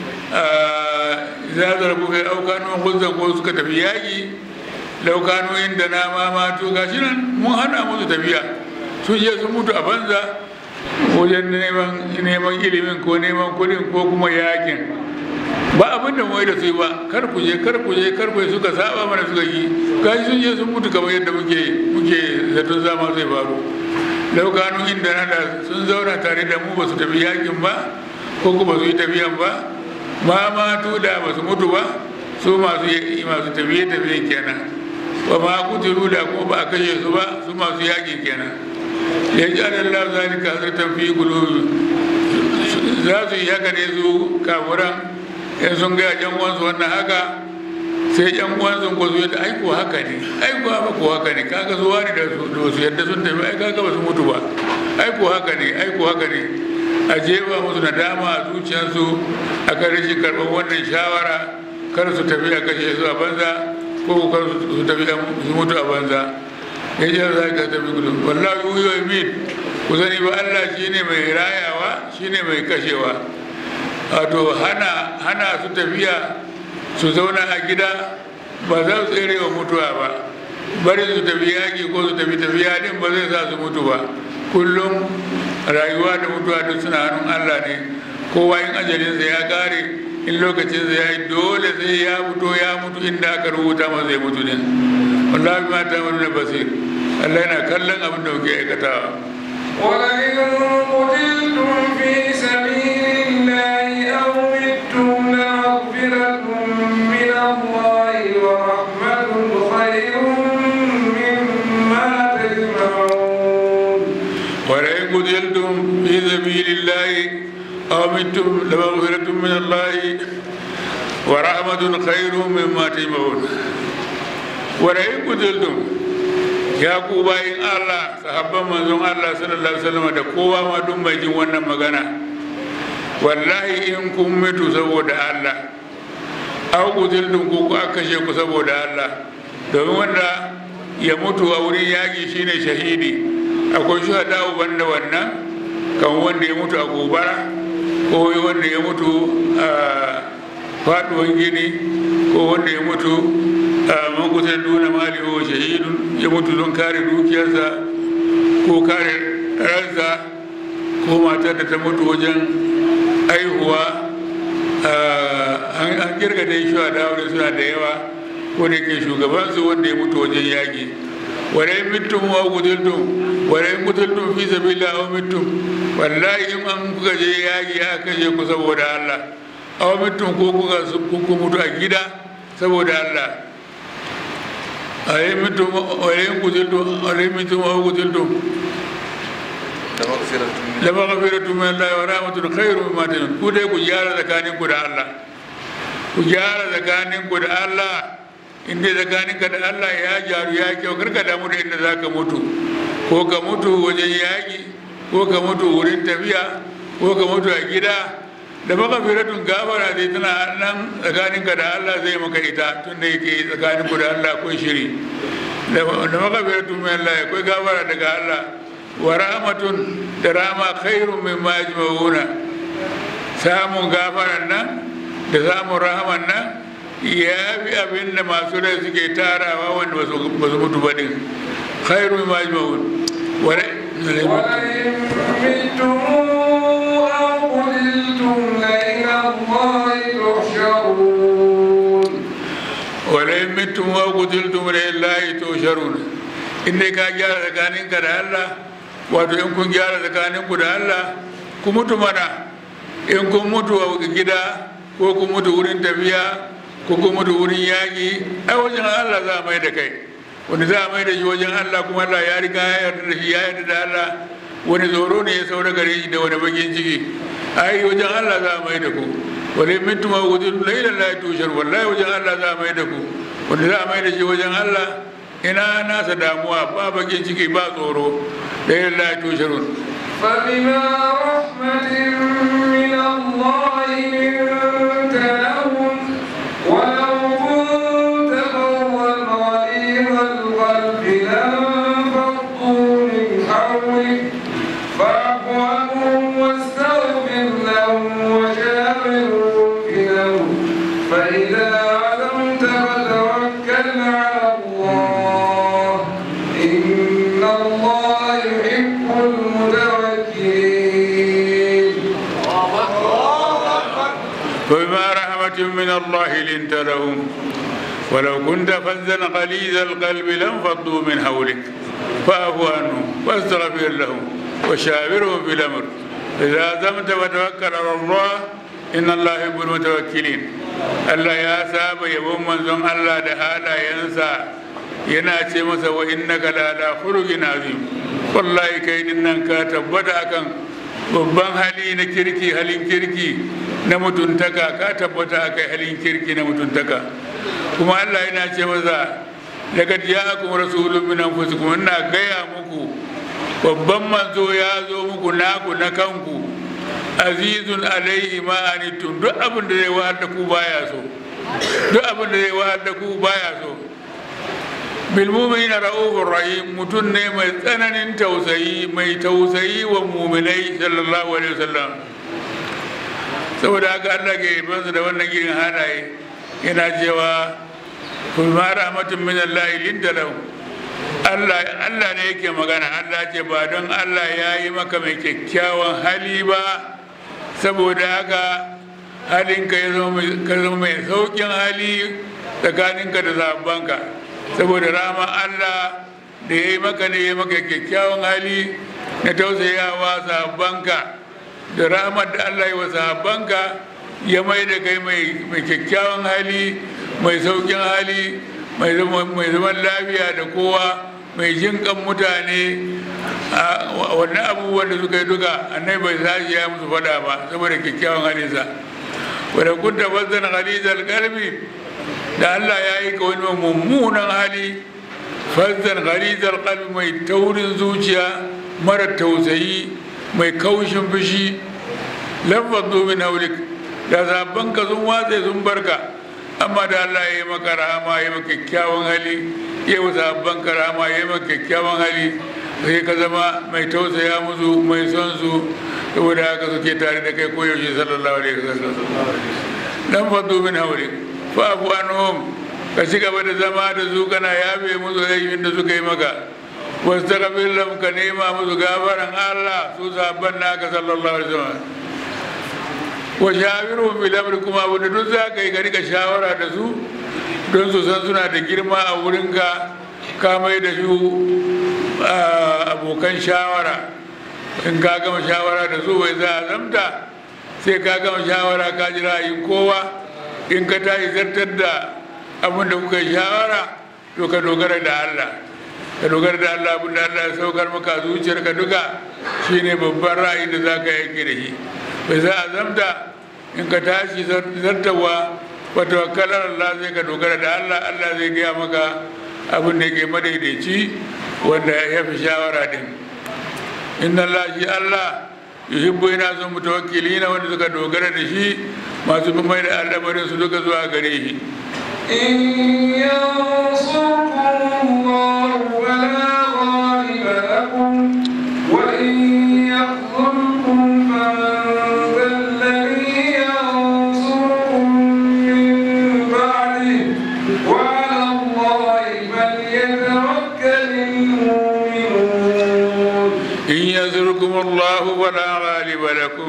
za ta rabu kai aukanu guzan ko suka tafi yaƙi laukanu inda na mamatu ga shi nan mun hana musu tafiya sun je sun mutu a banza wajen neman ilimin ko neman kuɗin ko kuma yaƙin ba abin da mai da su ba kar ku je kar ku je kar ku suka saba mana suka yi gashi sun je sun mutu kamar yadda muke muke zaton zama zai faru laukanu inda na da sun zauna tare da mu ba su tafi yakin ba ko kuma su yi tafiyan ba ma matu da ba su mutu ba su masu masu tafiye tafiye kenan ba ma kuturu da ko ba a kashe su ba su masu yaƙi kenan ya ji Allah zalika zartan fi gulubi za su yi haka ne su kafuran in sun gaya yan uwansu wannan haka sai yan uwansu ko su yadda aiko haka ne aiko haka ko haka ne kaga su wani da su su yadda sun tafi ai kaga ba su mutu ba aiko haka ne aiko haka ne a jefa musu nadama a zuciyarsu a kan rashin karɓar wannan shawara kar su tafi a kashe su a banza ko kar su tafi su mutu a banza ya ce za ka tafi gudu wallahi yuyo min ku sani ba Allah shine mai rayawa shine mai kashewa wato hana hana su tafiya su zauna a gida ba za su tsere wa mutuwa ba bari su tafi yaƙi ko su tafi tafiya din ba zai sa su mutu ba kullum rayuwa da mutuwa duk suna hannun allah ne kowa in ajalinsa ya kare in lokacinsa ya yi dole sai ya fito ya mutu inda aka rubuta masa zai mutu din wallahi ma ta wani basir allah yana kallon abin da kuke aikatawa ولئن قتلتم في سبيل الله أو متم لمغفرة من الله ورحمة خير مما تجمعون ولئن قتلتم في سبيل الله أو متم لمغفرة من الله ورحمة خير مما تجمعون ولئن قتلتم ya ku bayin Allah sahabban manzon Allah sallallahu alaihi wasallam da kowa ma duk mai jin wannan magana wallahi in kun mutu saboda Allah aw kutiltum ku ku aka kashe ku saboda Allah domin wanda ya mutu a wurin yaƙi shine shahidi akwai shuhada banda wannan kan wanda ya mutu a gobara ko wanda ya mutu a faduwan gini ko wanda ya mutu man kusa duna mali wa shahidun ya mutu don kare dukiyarsa ko kare ransa ko matar da ta mutu wajen aihuwa an kirga dai shuwa da suna da yawa ko da ke shugabansu wanda ya mutu wajen yaƙi wadai mutum wa gudultum wadai gudultum fi sabila wa mutum wallahi in an kuka je yaƙi aka kashe ku saboda Allah aw mutum ko kuka mutu a gida saboda Allah ayi mutum ayi gudultum ayi mutum wa gudultum la maghfiratu min Allah wa rahmatun khairu mimma tajun ku dai ku gyara tsakanin ku da Allah ku gyara tsakanin ku da Allah inda tsakanin ka da Allah ya gyaru ya kyau karka damu da inda zaka mutu ko ka mutu wajen yaƙi ko ka mutu wurin tafiya ko ka mutu a gida da maghfiratun gafara dai tana nan tsakanin ka da Allah zai maka ita tunda yake tsakanin ku da Allah kun shiri da maghfiratun min Allah akwai gafara daga Allah wa rahmatun da rama khairun min ma yajma'una samun gafaran nan da samun rahaman nan ya fi abin da masu rai suke tarawa wanda ba su mutu ba din khairun min ma yajma'un ولئن متم أو قتلتم لإلى الله تحشرون ولئن متم أو قتلتم لله تحشرون in dai ka gyara tsakaninka da Allah wato in kun gyara tsakaninku da Allah ku mutu mana in kun mutu a gida ko kun mutu wurin tafiya ko kun mutu wurin yaƙi ai wajen Allah za a mai da kai wani za a mai da shi wajen Allah kuma Allah ya riga ya yarda da shi ya yarda da Allah wani tsoro ne ya saura gare shi da wani bakin ciki ai wajen Allah za a mai da ku wani mintu ma wuzu lailan la tushar wallahi wajen Allah za a mai da ku wanda za a mai da shi wajen Allah ina nasa damuwa ba bakin ciki ba tsoro lailan la tusharun فبما رحمة من الله لنت لهم ولو كنت فظا غليظ القلب لانفضوا من حولك فاعف عنهم واستغفر لهم وشاورهم في الأمر فإذا عزمت فتوكل على الله إن الله يحب المتوكلين فبما رحمة من الله لنت لهم ولو كنت فزا غليظ القلب لانفضوا من حولك فاعف عنهم واستغفر لهم وشاورهم في الامر اذا عزمت فتوكل على الله ان الله يحب المتوكلين Allah ya saba yabon manzon Allah da halayensa yana ce masa wa innaka la ala khuluqin azim wallahi kai din nan ka tabbata akan babban hali na kirki halin kirki na mutuntaka ka tabbata akai halin kirki na mutuntaka kuma Allah yana ce masa daga ja'akum rasulun min anfusikum ina gaya muku babban manzo ya zo muku naku na kanku azizun alaihi ma anittum duk abin da zai wahar da ku baya so duk abin da zai wahar da ku baya so bil mu'minina ra'ufur rahim mutun ne mai tsananin tausayi mai tausayi wa mu'minai sallallahu alaihi wasallam saboda haka Allah ke bansu da wannan irin halaye yana cewa kun ma rahmatun min Allah linda lahu Allah Allah ne yake magana Allah ce ba don Allah ya yi maka mai kyakkyawan hali ba saboda haka halinka ya zama mai saukin hali tsakaninka da zabanka saboda rama Allah da ya yi maka ne ya maka kyakkyawan hali na tausayawa sabanka da ramar da Allah ya wa sabanka ya mai da kai mai kyakkyawan hali mai saukin hali mai zaman lafiya da kowa mai jinkan mutane a wannan abubuwan da suka yi duka annai bai sashi ya musu fada ba saboda kyakkyawan halinsa wadda kun tabbazan halizar kalbi da allah ya yi ka wani mummunan hali fazzan halizar kalbi mai taurin zuciya mara tausayi mai kaushin fushi lafaz domin haulik da zabban ka sun watse sun barka amma da Allah ya yi maka rahama ya maka kyakkyawan hali ya yi sabban ka rahama ya yi maka kyakkyawan hali sai ka zama mai tausaya musu mai son su saboda haka suke tare da kai koyaushe sallallahu alaihi wasallam dan fadu min hawli fa afu anhum ka ci gaba da zama da su kana yafe musu laifin da suka yi maka wastaghfir lahum ka nema musu gafaran Allah su sabban naka sallallahu alaihi wasallam wa shawiru bil amri kuma wanda duk za ka yi ka rika shawara da su don su san suna da girma a wurinka ka mai da su abokan shawara in ka gama shawara da su bai za a zamta sai ka gama shawara ka ji ra'ayin kowa in ka tashi zartar da abin da kuka shawara to ka dogara da Allah ka dogara da Allah abin da Allah ya saukar maka zuciyarka duka shine babban ra'ayi da za ka yanke da shi bai za a zamta in ka tashi zartawa wata wakalar Allah zai ka dogara da Allah Allah zai gaya maka abin da ke madaidaici wanda ya fi shawara din inna Allah shi Allah yuhibbu yana son mutawakkilina wanda suka dogara da shi masu mai da al'amarin su duka zuwa gare shi إن ينصركم الله فلا غالب لكم وإن يخذلكم فمن ذا الذي ينصركم من بعده وعلى الله فليتوكل المؤمنون إن ينصركم الله فلا غالب لكم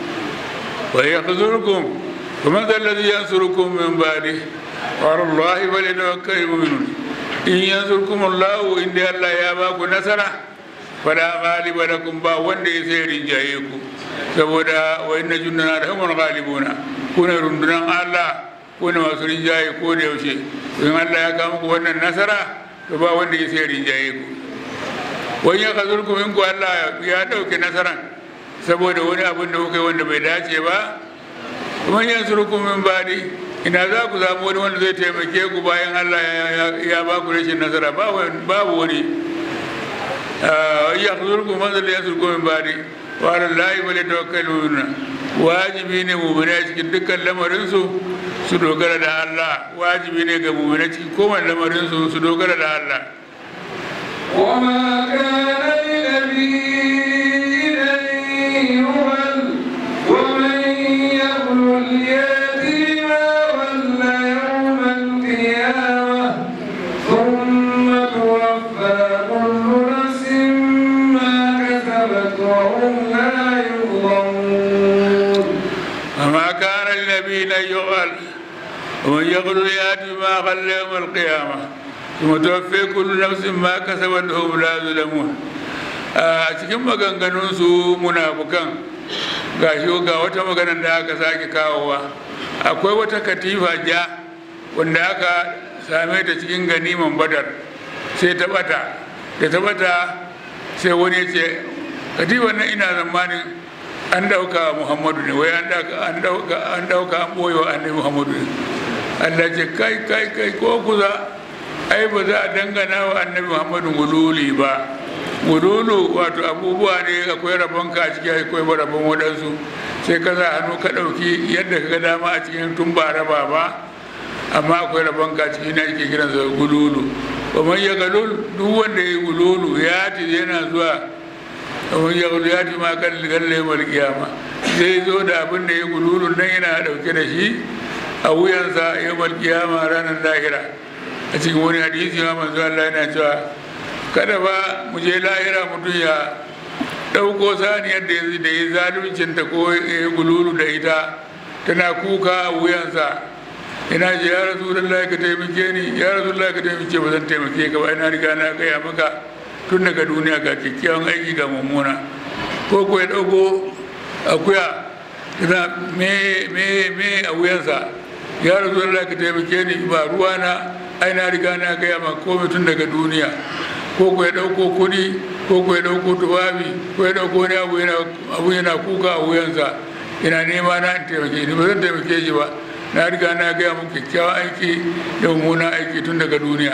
ويخذلكم فمن ذا الذي ينصركم من بعده وعلى الله فليتوكل المؤمنون إن ينصركم الله إن الله يا باكو نصرة فلا غالب لكم با wanda ya sai rinjaye ku saboda wa inna jundana da humul ghalibuna kuna rundunan Allah kuna masu rinjaye ko da yaushe in Allah ya kawo muku wannan nasara to ba wanda ya sai rinjaye ku wani ya kazurku in ku Allah ya dauke nasaran saboda wani abin da kuka yi wanda bai dace ba kuma yan surku min badi ina za ku samu wani wanda zai taimake ku bayan Allah ya ba ku rashin nasara babu wani ya kazurku man zai ya surku min badi wa ala lahi bale tawakkaluna wajibi ne mu'mina cikin dukkan lamarinsu su dogara da Allah wajibi ne ga mu'mina cikin kowane lamarinsu su dogara da Allah وما كان لنبي أن يهل ومن يغل يأتي ما غل يوم القيامة ثم توفى كل نفس ما كسبت وهم لا يظلمون وما كان لنبي أن يغل ومن يغل يأتي ما غل يوم القيامة ثم توفي كل نفس ما كسبت وهم لا يظلمون a cikin maganganunsu munafukan ga shi ga wata maganar da aka sake kawowa akwai wata katifa ja wanda aka same ta cikin ganiman badar sai ta bata da ta bata sai wani ya ce katifan nan ina zamanin an dauka muhammadu ne wai an dauka an dauka an boye wa annabi muhammadu ne allah ce kai kai kai ko kuza ai ba za a dangana wa annabi muhammadu gululi ba gululu wato abubuwa ne akwai rabon ka a ciki akwai rabon waɗansu sai ka sa hannu ka ɗauki yadda ka ga dama a cikin tun ba raba ba amma akwai rabon ka a ciki na ake kiransa gululu ba man ya galul duk wanda ya yi gululu ya ci yana zuwa kamar ya gudu ya ci ma kan galle mal kiyama zai zo da abin da ya gululu nan yana dauke da shi a wuyansa ya mal kiyama ranar lahira a cikin wani hadisi ma manzo Allah yana cewa kada ba mu je lahira mutum ya dauko saniyar da ya da ya zaluncin ta ko ya gululu da ita tana kuka a wuyansa ina ce ya rasu ka taimake ni ya rasu ka taimake ba zan taimake ka ba ina riga na gaya maka tun daga duniya ga kyakkyawan aiki ga mummuna ko ko ya ɗauko akuya tana me me me a wuyansa ya rasu Allah ka taimake ni ba ruwa na ai na riga na gaya ma komai tun daga duniya ko ko ya ɗauko kuɗi ko ko ya ɗauko tufafi ko ya ɗauko wani abu yana abu yana kuka a wuyansa ina nema na in taimake ni ba zan taimake shi ba na riga na gaya mu kyakkyawan aiki da mummunan aiki tun daga duniya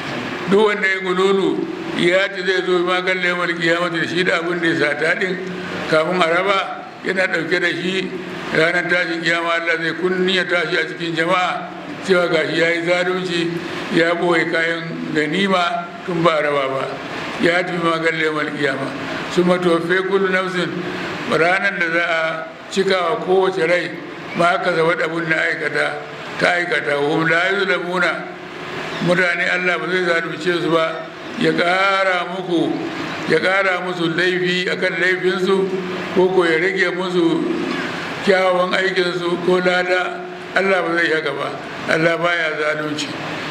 duk wanda ya gululu ya ce zai zo magan lemar kiyamata da shi da abin da ya sata din kafin a raba yana ɗauke da shi ranar tashin kiyama Allah zai kunni ya tashi a cikin jama'a cewa gashi ya yi zalunci ya boye kayan ganima tun ba raba ba ya tafi magan lemar kiyama su matofe kullu nafsin ranar da za a cika wa kowace rai ma aka zaba abin da aikata ta aikata wa hum la yuzlamuna mutane Allah ba zai zalunce su ba ya ƙara muku ya ƙara musu laifi akan laifinsu ko ko ya rage musu kyawawan aikinsu ko lada Allah ba zai haka ba Allah baya zalunci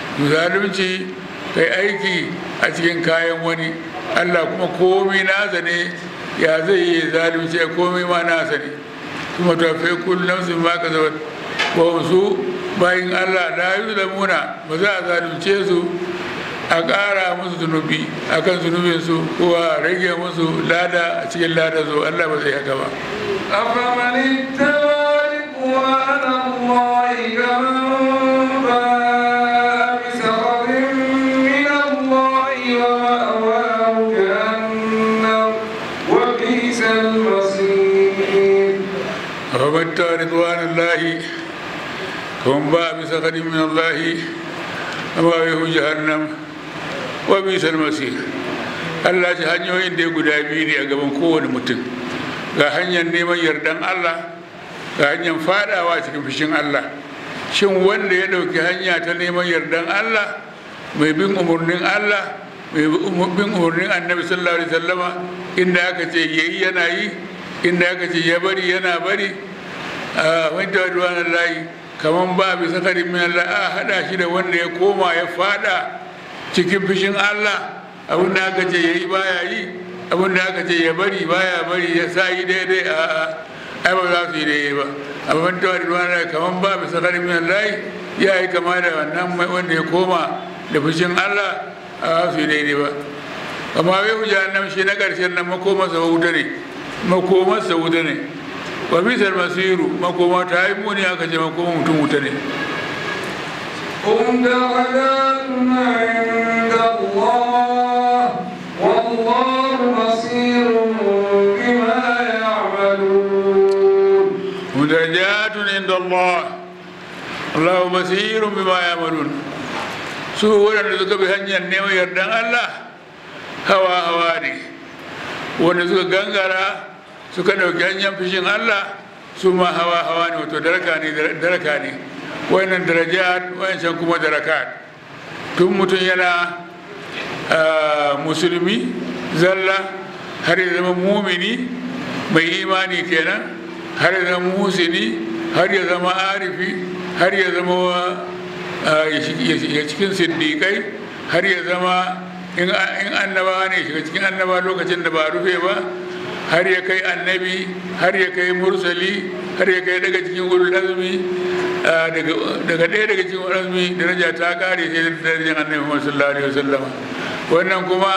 zalunci kai aiki a cikin kayan wani Allah kuma komai nasa ne ya zai yi zalunci komai ma nasa ne kuma tafe kullum nafsin ma ka zaba ba su bayin Allah da yi da muna ba za a zalunce su a ƙara musu zunubi akan zunubinsu ko a rage musu lada a cikin lada zo Allah ba zai haka ba أفمن اتبع رضوان الله كمن باء بسخط من الله ومأواه جهنم وبئس المصير فمن رضوان الله كمن باء بسخط من الله ومأواه جهنم وبئس المصير Allah ce hanyoyin da ya guda biyu ne a gaban kowane mutum ga hanyar neman yardan Allah ga hanyar fadawa cikin fushin Allah shin wanda ya ɗauki hanya ta neman yardan Allah mai bin umarnin Allah mai bin umarnin annabi sallallahu alaihi wasallama inda aka ce yayi yana yi inda aka ce ya bari yana bari a wanda wadda layi kamar ba bi sakarin min Allah a hada shi da wanda ya koma ya fada cikin fushin Allah abin da aka ce ya yi baya yi abin da aka ce ya bari baya bari ya sa yi daidai a ai ba za su yi daidai ba abin da wadda kamar ba bi sakarin min Allah ya yi kama da wannan wanda ya koma da fushin Allah a su yi daidai ba amma wai ku jahannam shi na ƙarshen nan makomarsa wuta ne makomarsa wuta ne wa bisar masiru makoma ta yi muni aka ce makoma mutum wuta ne هم درجات عند الله والله بصير بما يعملون mudarajatun inda Allah Allah basirun bima yamalun su waɗanda suka bi hanyar neman yardan Allah hawa hawa ne wanda suka gangara suka ɗauki hanyar fishin Allah su ma hawa hawa ne wato daraka ne daraka ne wayannan darajat wayancan kuma darakat tun mutum yana ah, musulmi zalla har ya zama mumini mai imani kenan har ya zama musini har ya zama arifi har ya zama ah, ya shi- ya shiga cikin siddiƙai har ya zama in in annaba ne shiga cikin annaba lokacin da ba a rufe ba har ya kai annabi har ya kai mursali har ya kai daga cikin ulul azmi ah, daga daga ɗaya daga cikin ulul azmi daraja ta kare sai da darajar annabi Muhammad sallallahu alaihi wasallam wannan kuma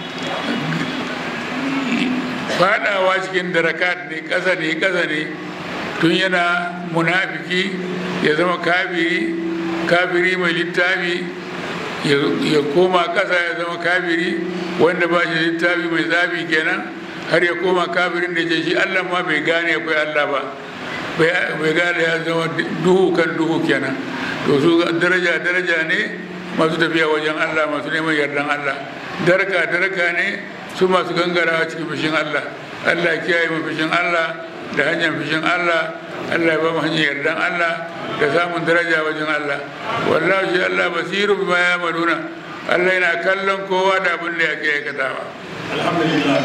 fadawa cikin darakat ne ƙasa ne ƙasa ne tun yana munafiki ya zama kafiri kafiri mai littafi ya koma ƙasa ya zama kafiri wanda ba shi littafi mai zafi kenan har ya koma kafirin da ce shi allah ma bai gane akwai allah ba bai gane ya zama duhu kan duhu kenan to su daraja daraja ne masu tafiya wajen allah masu neman yardan allah daraka daraka ne su masu gangarawa cikin fushin allah allah ya kiyaye mu fushin allah da hanyar fushin allah allah ya ba mu hanyar yardan allah da samun daraja wajen allah wallahi shi allah basiru bima ya maluna allah yana kallon kowa da abin da yake aikatawa alhamdulillah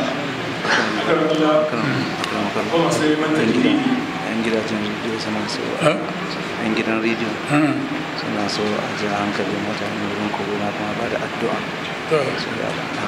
kuma sai manta dalili yan gidajen rediyo suna so Ha? yan gidan rediyo Hmm. suna so a ji hankalin mutane wurin corona kuma ba da addu'a To. su da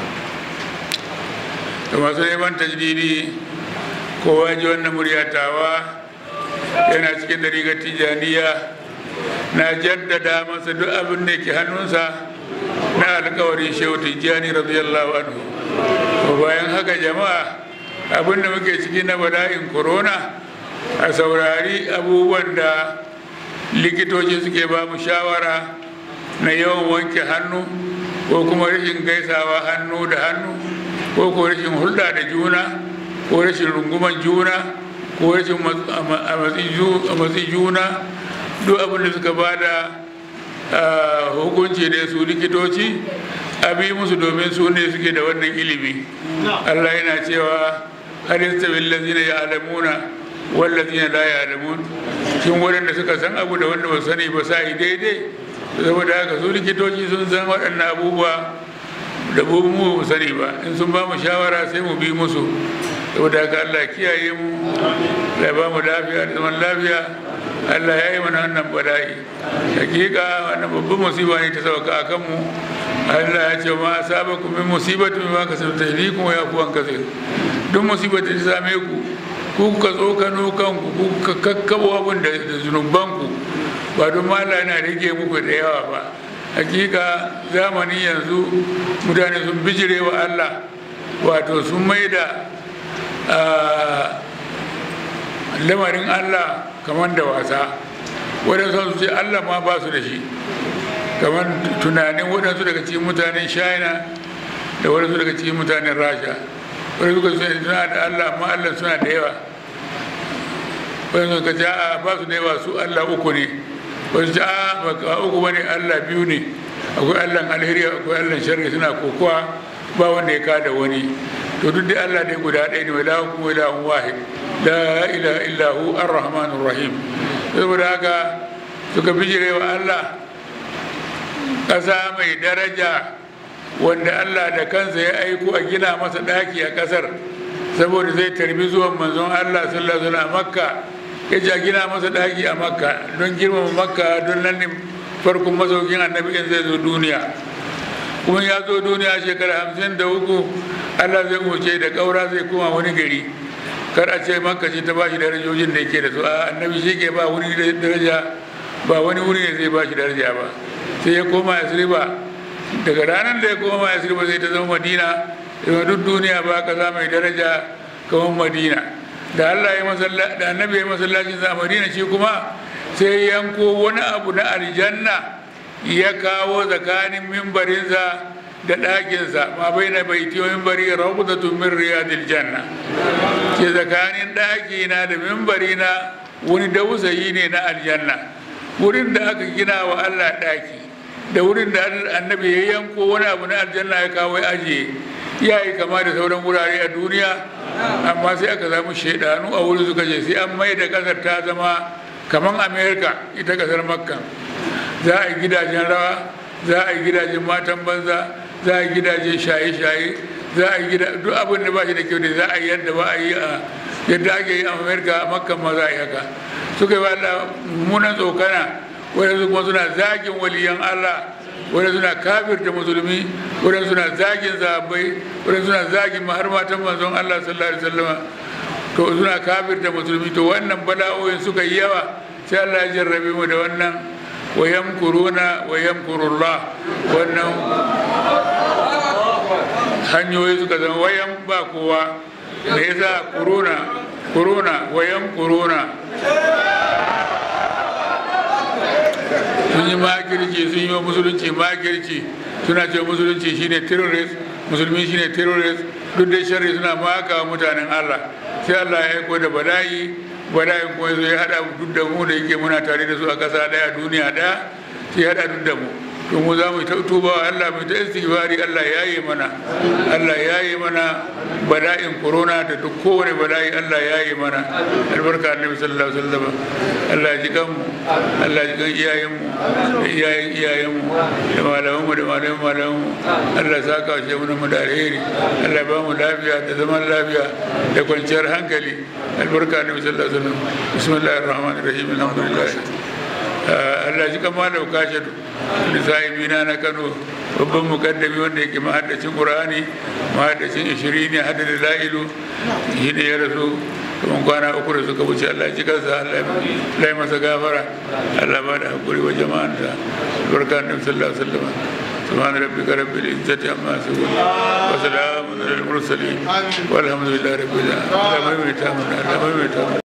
da masu neman tajdidi kowa ji wannan muryatawa yana cikin dariƙar tijaniya na jaddada masa duk abin da ke hannunsa na alkawarin shehu tijjani radiyallahu anhu to bayan haka jama'a abin da muke ciki na bala'in corona a saurari abubuwan da likitoci suke ba mu shawara na yawan wanke hannu ko kuma rashin gaisawa hannu da hannu ko ko rashin hulɗa da juna ko rashin runguman juna ko rashin mat- a ma- a matsi ju- a matsi juna duk abin da suka ba da ah, hukunci da su likitoci a bi musu domin su ne suke da wannan ilimi Allah yana cewa har yastawi allazina ya'lamuna wal ladzina la ya'lamun shin waɗanda suka san abu da wanda ba su sani ba sa yi daidai saboda haka su likitoci sun san waɗannan abubuwa da mu mu sani ba in sun ba mu shawara sai mu bi musu saboda haka Allah ya kiyaye mu Allah ya ba mu lafiya da zaman lafiya Allah ya yi mana wannan bala'i hakika wannan babban musiba ne ta sauka a kanmu Allah ya ce ma sabakum min musibati ma kasabta yadikum wa yafu an kasir duk musibar da ta same ku ku kuka tsokano kanku ku kuka kakkabo abin da da zunubanku ba don ma Allah yana rage muku da yawa ba hakika zamani yanzu mutane sun bijire wa allah wato sun mai da lamarin allah kamar da wasa waɗansu su ce allah ma ba su da shi kamar tunanin waɗansu daga cikin mutanen china da waɗansu daga cikin mutanen rasha waɗansu suka suna da allah amma allah suna da yawa waɗansu suka ce a ba su da yawa su allah uku ne wasu ce a ba uku bane allah biyu ne akwai allah alheri akwai allah sharri suna kokowa ba wanda ya kada wani to duk da allah dai guda ɗaya ne wa lahu kuma ilahun wahid la ilaha illahu ar-rahmanur rahim saboda haka suka bijire wa allah ƙasa mai daraja wanda allah da kansa ya aiko a gina masa ɗaki a ƙasar saboda zai tarbi zuwan manzon allah sallallahu alaihi wasallam makka ya ce a gina masa ɗaki a makka don girmama makka don nan ne farkon masaukin annabi in zai zo duniya kuma ya zo duniya shekara hamsin da uku allah zai wuce da ƙaura zai koma wani gari kar a ce makka ce ta ba shi darajojin da yake da su a annabi shi ke ba wuri daraja ba wani wuri ne zai ba shi daraja ba sai ya koma yasriba daga ranar da ya koma yasriba sai ta zama madina da duk duniya ba kaza mai daraja kamar madina da Allah ya masalla da annabi ya masallacin sa madina shi kuma sai yanko wani abu na aljanna ya kawo tsakanin mimbarinsa da ɗakinsa ma bai na baiti wa mimbari rawdatun min riyadil janna ke tsakanin ɗakina da mimbarina wani dausayi ne na aljanna wurin da aka gina wa Allah ɗaki da wurin da annabi ya yanko wani abu na aljanna ya kawo ya ajiye ya yi kama da sauran wurare a duniya amma sai aka samu shaidanu a wurin suka ce sai an mai da kasar ta zama kamar amerika ita kasar makka za a yi gidajen rawa za a yi gidajen matan banza za a yi gidajen shaye-shaye za a yi gida duk abin da ba shi da kyau da za a yi yadda ba a yi a yadda ake yi a amerika a makka ma za a yi haka suka yi wa allah mummunan tsokana wadanda kuma suna zagin waliyan allah wadanda suna kafirta musulmi wadanda suna zagin zabai wadanda suna zagin har matan manzon allah sallallahu alaihi wasallama to suna kafirta musulmi to wannan bala'o'in suka yi yawa sai allah ya jarrabe mu da wannan wa yamkuruna wa yamkurullah wannan hanyoyi suka zama wayan ba kowa da yasa kuruna kuruna wayan kuruna sun yi makirci sun yi wa musulunci makirci suna ce musulunci shine terrorist musulmi shine terrorist duk da sharri suna maka mutanen Allah sai Allah ya aiko da bala'i bala'in kuma ya hada duk da mu da yake muna tare da su a ƙasa daya duniya daya sai ya hada duk da mu to mu za mu ta tuba wa Allah mu ta istighfari Allah ya yi mana Allah ya yi mana bala'in corona da duk kowane bala'i Allah ya yi mana albarka annabi sallallahu alaihi wasallam Allah ya ji kan mu Allah ya ji kan iyayen mu da iyayen iyayen mu da malaman mu da malaman malaman mu Allah ya saka shi mu mu da alheri Allah ya ba mu lafiya da zaman lafiya da kwanciyar hankali albarka annabi sallallahu alaihi wasallam bismillahir rahmanir rahim alhamdulillah Allah ji kama da kashe lisa'ibina na Kano babban mukaddami wanda yake mahaddacin Qur'ani mahaddacin ishirini hadda da la'ilu shi ne ya rasu kamar kwana uku da suka wuce Allah ji kansa Allah ya masa gafara Allah ba da hakuri wa jama'anta barka annabi sallallahu alaihi wasallam سبحان ربك رب العزة عما يصفون وسلام على المرسلين والحمد لله رب العالمين